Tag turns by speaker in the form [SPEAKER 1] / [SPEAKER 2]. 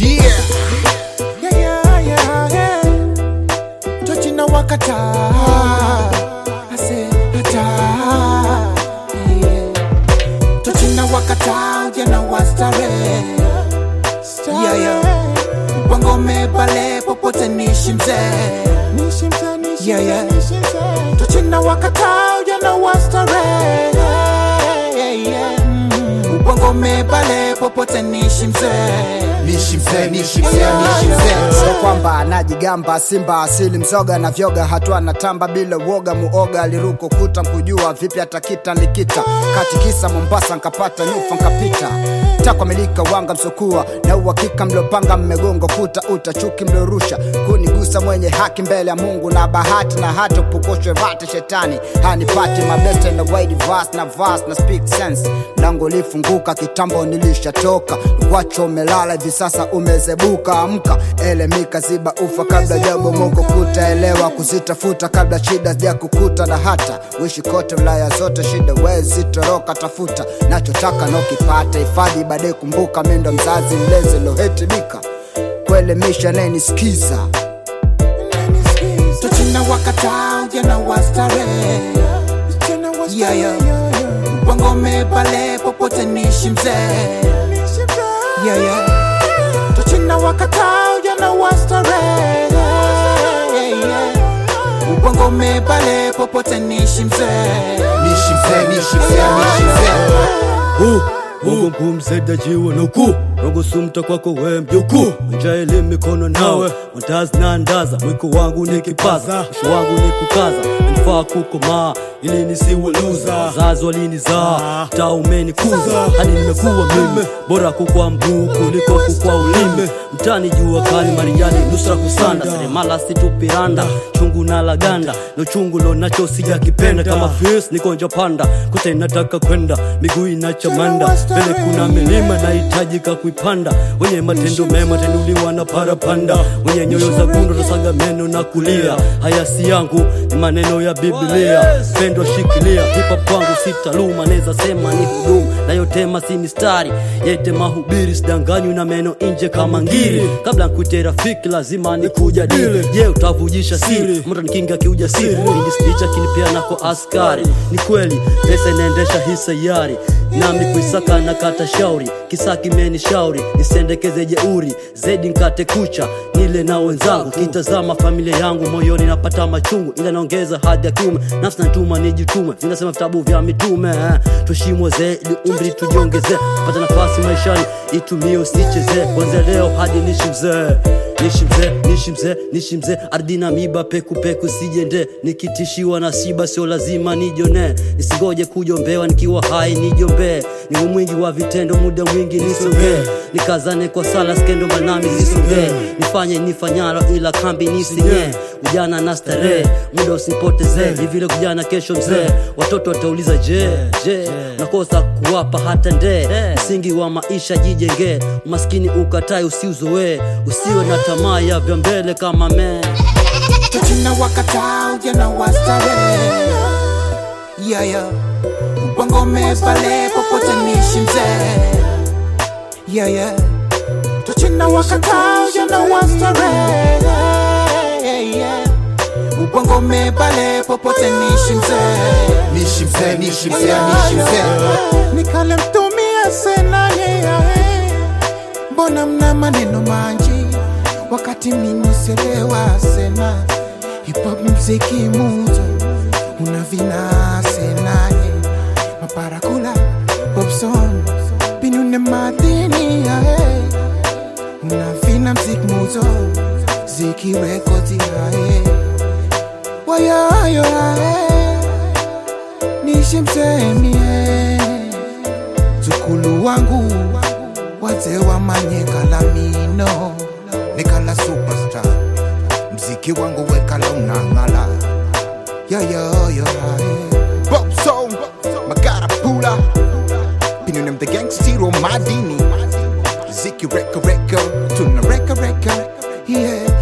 [SPEAKER 1] Yeah. Yeah, yeah, yeah, yeah. Tochina wakata. I say, hata. Yeah. Tochina wakata, ujana wa starehe. Yeah, yeah. Wangome pale popote nishi mzee. Yeah, yeah. Tochina wakata, ujana wa starehe. Yeah, yeah. Wangome pale popote nishi mzee. Nishi mzee, nishi mzee, nishi mzee.
[SPEAKER 2] Sio kwamba anajigamba Simba asili mzoga na vyoga hatua na tamba bila uoga muoga aliruko kuta mkujua vipi atakita nikita katikisa Mombasa nkapata nyufa nkapita takwa milika wanga msokua na uhakika mliopanga mmegongo kuta uta chuki mliorusha kunigusa mwenye haki mbele ya Mungu na bahati na hata upukushwe vate shetani hanipati mabeste na wide verse na verse na speak sense mlango ulifunguka kitambo nilishatoka wacho umelala hivi sasa umezebuka amka elemika ziba ufa kabla jabomoko kutaelewa kuzitafuta kabla shida zija kukuta na hata wishi kote wilaya zote shida wezi toroka tafuta nachotaka nokipata hifadhi baadaye kumbuka mindo mzazi mlezi lohetibika kuelimisha nayenisikiza
[SPEAKER 1] Tochina wakata ujana wa starehe Yeah, yeah. Wangome pale popote nishi mzee Yeah, yeah. Tochina wakata ujana wa starehe Yeah, yeah. Wangome pale popote nishi mzee Nishi mzee, nishi mzee, nishi mzee
[SPEAKER 3] Mungu mkuu msaidia jiwe na ukuu rogo sumta kwako we mjukuu njaeli mikono nawe mandazi na ndaza mwiko wangu ni kipaza msho wangu ni kukaza nifaa kukomaa ili nisiwe luza wazazi walinizaa taa umenikuza hadi nimekuwa mimi bora kukwa mguu kuliko kukwa ulimi mtani jua kali mariani nusra kusanda seremala situpiranda chungu na laganda no chungu lo nacho sijakipenda kama fis nikonja panda kote inataka kwenda miguu inachamanda mbele kuna milima nahitajika kuipanda wenye matendo mema tenuliwa na parapanda wenye nyoyo za gundo tasaga meno na kulia haya si yangu ni maneno ya biblia pendo shikilia hipa kwangu sitaluma neza sema ni hudumu nayotema si mistari yete mahubiri sidanganywi na meno nje kama ngiri kabla nkute rafiki lazima ni kujadili je utavujisha siri mtu nikinga kiujasiri indislicha kinipia nako askari ni kweli pesa inaendesha hii sayari nami kuisaka na kata shauri kisa kimeni shauri nisendekeze jeuri zedi nkate kucha nile na wenzangu kitazama familia yangu moyoni napata machungu ila naongeza hadhi ya kiume nafsi natuma nijitume vinasema vitabu vya mitume eh. tushimwe zee ili umri tujiongezee pata nafasi maishani itumie usichezee kwanzia leo hadi nishi mzee nishi mzee nishi mzee nishi mzee ardhi na miba peku peku sijende nikitishiwa na siba sio lazima nijone nisingoje kujombewa nikiwa hai nijombee niwe mwingi wa vitendo muda mwingi nisongee nikazane kwa sala skendo manami zisongee nifanye nifanyalo ila kambi nisinye ujana na starehe muda usipotezee ni vile kujana kesho mzee watoto watauliza je je nakosa kuwapa hata ndee msingi wa maisha jijengee umaskini ukatai usiuzoee usiwe na tamaa ya vya mbele kama mee
[SPEAKER 1] Tochina wakata ujana wa starehe Yeah, yeah. Wangome pale popote nishi mzee Yeah, yeah. Tochina wakata ujana wa starehe Yeah, yeah. Wangome pale popote nishi mzee Nishi mzee, nishi mzee, nishi mzee Nikale mtumia senanye yae Mbona mna maneno manji wakati mimi selewa sena hip hop mziki muzo una vina senaye maparakula popson pinune madini yae una vina mziki muzo ziki rekodi yae wayayo yae nishimsemie zukulu wangu wazee wa manyekala mino nikala superstar mziki wangu wekala unang'ala yoyoyo Bob Song Magara Pula Pinunem the gangstero madini Ziki reka reka Tuna reka reka Yeah